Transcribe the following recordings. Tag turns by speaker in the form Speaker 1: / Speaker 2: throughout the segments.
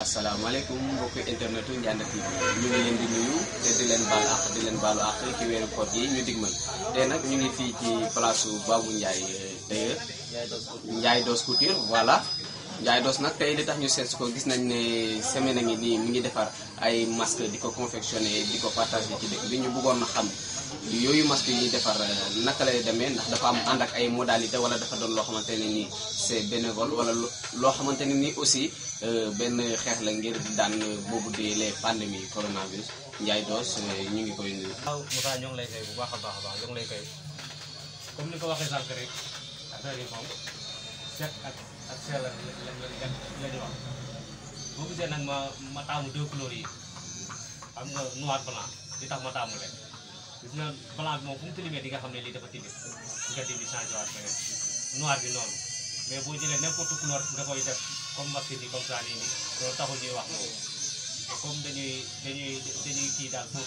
Speaker 1: asalaamaaleykum mbokki internet yu Ndianda TV ñu ngi leen di nuyu te di leen baal àq di leen baalu àq ci weeru koor gi ñu digmal tey nag ñu ngi fii ci place Babou Ndiaye tailleur Ndiaye Doss Couture voilà Ndiaye Doss nag tey li tax ñu seet ko gis nañ ne semaine a ngi nii mi ngi defar ay masque di ko confectionné di ko partagé ci dëkk bi ñu bëggoon na xam yooyu masque yi ñuy defar naka lay demee ndax dafa am ànd ak ay modalité wala dafa doon loo xamante ne nii c'est bénévole wala loo xamante ne nii aussi benn xeex la ngir daan boobu di les pandémies coronavirus Ndiaye Doss ñu ngi koy nuyu.
Speaker 2: waaw Moussa ñoo ngi lay koy bu baax a baax a baax ñoo ngi lay koy comme ni ko waxee sànq rek affaire yi moom set ak ak sell la la la ñu wax boo gisee nag ma ma taamu deux couleurs yi xam nga noir blanc li tax ma taamu leen gis nga blanc bi moom fu mu tilimee di nga xam ne lii dafa tilim nga dindi changé waat beneen noir bi noonu mais boo jëlee n'importe couleur nga koy def comme masque yi comme ça nii nii loolu taxul ñuy wax moom comme dañuy dañuy dañuy kii daal pour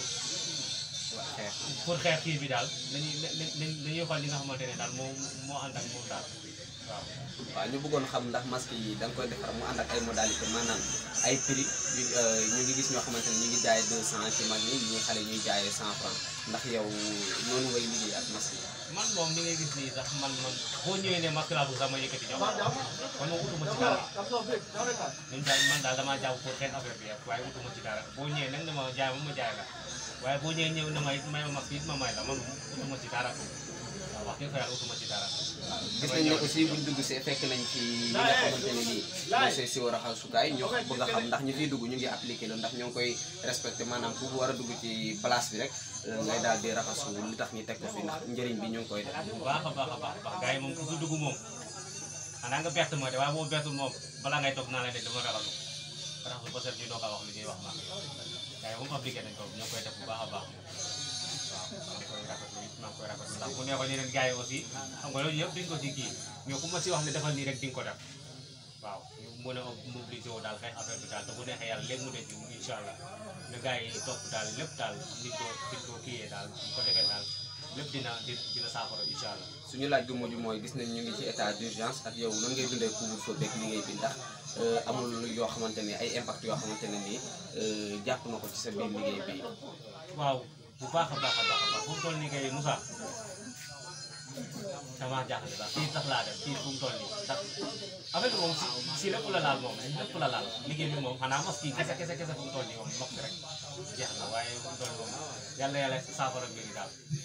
Speaker 2: pour xeex kii bi daal dañuy dañuy xool li nga xamante ne daal moo moo ànd ak moom daal waaw.
Speaker 1: waaw ñu bëggoon xam ndax masque yi da nga koy defar mu ànd ak ay modalité maanaam ay prix ñu ngi gis ñoo xamante ne ñu ngi jaayee 200 ci mag ñi ñi xale ñuy jaayee 100 francs ndax yow noonu ngay liggéey ak masque yi.
Speaker 2: man moom ni ngay gis nii sax man man boo ñëwee ne masque laa bëgg sax ma yëkkati jox kon moom utuma ci dara ñun daal man daal damaa jàpp pour xeex affaire bi waaye utuma ci dara boo ñëwee nag ne ma jaay ma ma jaay la waaye boo ñëwee ñëw na may may ma masque it ma may la man utuma ci dara waaw wax dëgg fa yàlla utuma ci dara.
Speaker 1: gis nañ ne aussi buñ dugg see fekk nañ ci li nga xamante ne nii mooy see si war a xasukaay ñoo bëgg a xam ndax ñu fiy dugg ñu ngi appliqué loolu ndax ñoo ngi koy respecté maanaam ku war a dugg ci place bi rek ngay daal di raxasu li tax ñu teg ko fi ndax njëriñ bi ñu ngi koy def.
Speaker 2: bu baax a baax a baax baax gars yi moom ku fi dugg moom xanaa nga bett ma de waaye boo bettul moom balaa ngay toog naa la de dama raxasu raxasu ba set ñu doog a wax li ñuy wax maa gars yi moom appliqué nañ ko ñoo koy def bu baax a baax waaw maa ngi koy rafetlu it maa ngi koy rafetlu ndax bu neexoon yeneen gars yi aussi xam nga loolu yëpp duñ ko ci kii mais ku ma si wax ne defal nii rek di nga ko def waaw ñu mën a mobiliser wu daal xëy affaire bi daal te bu neexee yàlla léegi mu def ji incha allah ne gars yi topp daal lépp daal nit ko nit ko kiiyee daal bu ko defee daal lépp dina dina saafara incha allah.
Speaker 1: suñu laaj gu mujj mooy gis nañ ñu ngi ci état d'urgence ak yow nan ngay dundee couvre-feu beeg liggéey bi ndax amul yoo xamante ne ay impact yoo xamante ne nii jàpp na ko ci sa biir liggéey bi.
Speaker 2: waaw bu baax a baax a baax a baax fu mu toll nii kay Moussa sama jaaxle sax fii sax laa def fii fu mu toll nii ndax affaire bi moom si si lépp la laal moom lépp la laal liggéey bi moom xanaa mos kii kese kese kese fu mu toll nii moom mokk rek jeex na waaye fu mu toll moom yàlla yàlla saafara mbir yi daal